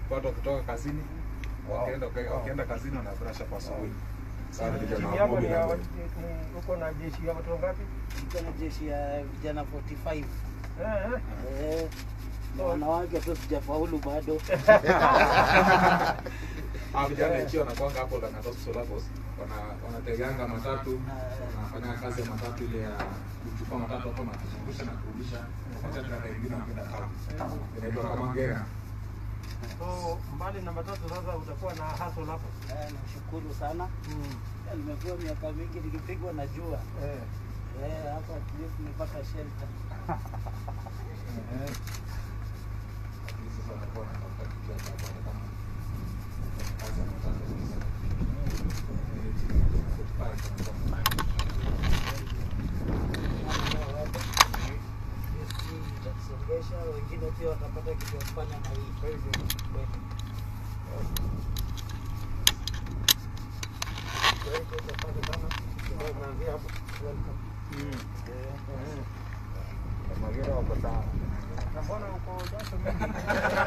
watu wakitoka kazini wakienda wakienda kazini wanabrasha kwa asubuhi. Sana vijana Timu wa yako Bobi ni ya na watu- ni- uko na jeshi ya watu wangapi? Iko na jeshi ya vijana 45 Eh, eh. eh, na wanawake tu sijafaulu bado. Hao vijana ikiwa wanakwanga hapo Lang'at Solapos wana wanateganga matatu wanafanya kazi ya matatu ile ya kuchukua matatu hapo na kuzungusha na kurudisha matatu na wengine wakienda town. Inaitwa kama ngera. So mbali na matatu sasa utakuwa na hustle hapo. Eh, nashukuru sana. Eh, Nimekuwa miaka mingi nikipigwa na jua Eh. eh, hapa at least nimepata shelter. Lakini sasa wanakuwa wanatafuta kitu ya sababu kama kazi ya matatu sasa. Itatusongesha, wengine pia watapata kitu ya kufanya na hii. Kwa hivyo, kweli. Kwa hivyo, utapata kama kidogo unaambia hapo, welcome. Eh, Magera wako sawa. Na mbona uko jasho mingi?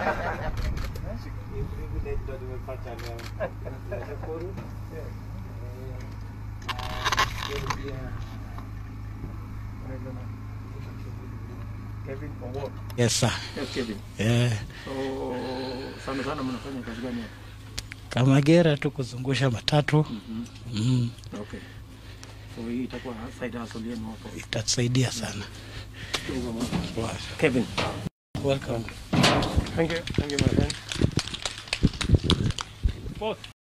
hii privilege ndo nimepata leo. Nashukuru. Eh. Eh, na pia Unaitwa nani? Kevin Owuor. Yes sir. Yes, Kevin. Eh, So sana sana mnafanya kazi gani hapa? kama gera tu kuzungusha matatu mm, Okay. So hii itakuwa side hustle yenu hapo. itatusaidia sana. Wow. Kevin. Welcome. Thank you. Thank you my friend. Boss.